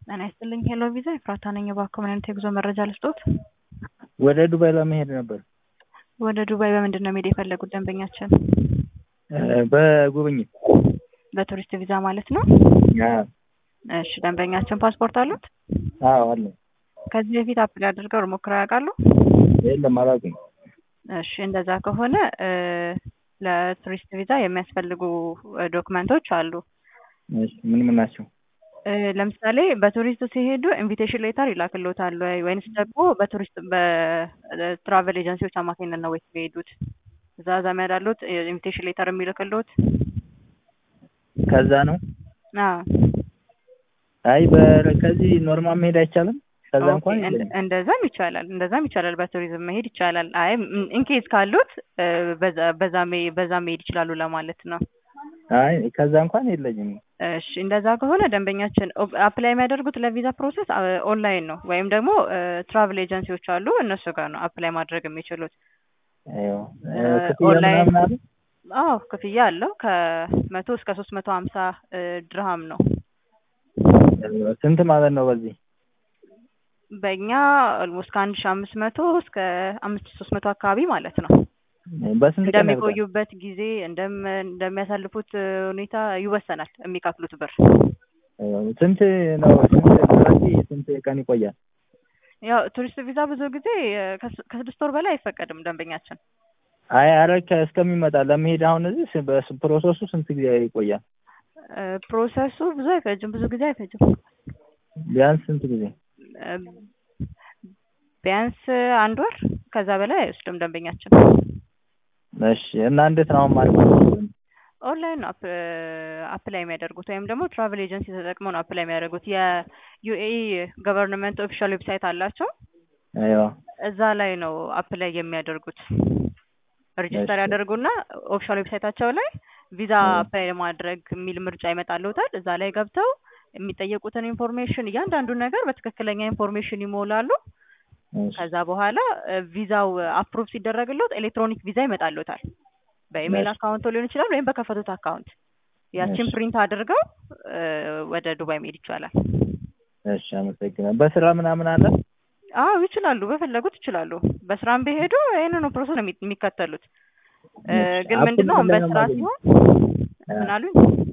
ጤና ይስጥልኝ ሄሎ ቪዛ ኤፍራታ ነኝ። እባክዎ ምን አይነት የጉዞ መረጃ ልስጥዎት? ወደ ዱባይ ለመሄድ ነበር። ወደ ዱባይ በምንድን ነው መሄድ የፈለጉት ደንበኛችን? በጉብኝት በቱሪስት ቪዛ ማለት ነው? አዎ እሺ ደንበኛችን ፓስፖርት አሉት? አዎ አለ። ከዚህ በፊት አፕላይ አድርገው ሞክረው ያውቃሉ? የለም አላውቅም። እሺ እንደዛ ከሆነ ለቱሪስት ቪዛ የሚያስፈልጉ ዶክመንቶች አሉ። እሺ ምን ምን ናቸው? ለምሳሌ በቱሪስት ሲሄዱ ኢንቪቴሽን ሌተር ይላክልዎታል ወይ ወይንስ ደግሞ በቱሪስት በትራቨል ኤጀንሲዎች አማካኝነት ነው ወይስ የሚሄዱት? እዛ ዘመድ አሉት ኢንቪቴሽን ሌተር የሚልክልዎት? ከዛ ነው? አዎ አይ በ- ከዚህ ኖርማል መሄድ አይቻልም? ከዛ እንኳን ኦኬ፣ የለም። እንደዛም ይቻላል እንደዛም ይቻላል። በቱሪዝም መሄድ ይቻላል። አይ ኢንኬዝ ካሉት በዛ በዛ መሄ- በዛ መሄድ ይችላሉ ለማለት ነው። አይ ከዛ እንኳን የለኝም። እሺ እንደዛ ከሆነ ደንበኛችን አፕላይ የሚያደርጉት ለቪዛ ፕሮሰስ ኦንላይን ነው ወይም ደግሞ ትራቭል ኤጀንሲዎች አሉ እነሱ ጋር ነው አፕላይ ማድረግ የሚችሉት። አይዋ ክፍያ ኦንላይን ምናምን አለ? አዎ ክፍያ አለው ከመቶ እስከ ሶስት መቶ ሀምሳ ድርሃም ነው። ስንት ማለት ነው በዚህ? በእኛ ኦልሞስት ከአንድ ሺ አምስት መቶ እስከ አምስት ሺ ሶስት መቶ አካባቢ ማለት ነው። በስንት ቀን ያልቃል? እንደሚቆዩበት ጊዜ እንደም እንደሚያሳልፉት ሁኔታ ይወሰናል የሚከፍሉት ብር። ስንት ነው? ስንት ስለዚህ ስንት ቀን ይቆያል? ያው ቱሪስት ቪዛ ብዙ ጊዜ ከስ- ከስድስት ወር በላይ አይፈቀድም ደንበኛችን። አይ አረ ከ- እስከሚመጣ ለመሄድ አሁን እዚህ ስ- በስ- ፕሮሰሱ ስንት ጊዜ ይቆያል? እ፣ ፕሮሰሱ ብዙ አይፈጅም፣ ብዙ ጊዜ አይፈጅም። ቢያንስ ስንት ጊዜ? እ፣ ቢያንስ አንድ ወር ከዛ በላይ አይወስድም ደንበኛችን። እሺ እና እንዴት ነው አሁን ማለት ነው? ኦንላይን ነው አፕ- አፕላይ የሚያደርጉት ወይም ደግሞ ትራቨል ኤጀንሲ ተጠቅመው ነው አፕላይ የሚያደርጉት። የዩኤኢ ገቨርንመንት ኦፊሻል ዌብሳይት አላቸው። አይዋ እዛ ላይ ነው አፕላይ የሚያደርጉት። ሬጅስተር እሺ። ያደርጉና ኦፊሻል ዌብሳይታቸው ላይ ቪዛ እ። አፕላይ ለማድረግ የሚል ምርጫ ይመጣልዎታል። እዛ ላይ ገብተው የሚጠየቁትን ኢንፎርሜሽን እያንዳንዱን ነገር በትክክለኛ ኢንፎርሜሽን ይሞላሉ። እሺ። ከዛ በኋላ እ፣ ቪዛው አፕሩቭ ሲደረግሎት ኤሌክትሮኒክ ቪዛ ይመጣልዎታል። በኢሜል እሺ። አካውንቶ ሊሆን ይችላል ወይም በከፈቱት አካውንት ያቺን እሺ። ፕሪንት አድርገው እ፣ ወደ ዱባይ መሄድ ይቻላል። እሺ አመሰግናለሁ። በስራ ምናምን አለ? አዎ ይችላሉ፣ በፈለጉት ይችላሉ። በስራም ቢሄዱ ይህንኑ ፕሮሰስ ነው የሚ- የሚከተሉት። እ፣ እሺ። ግን አፕ ምንድነው አሁን ምንድን ላይ ነው በስራ የማገኘው? ሲሆን እ። ምን አሉኝ?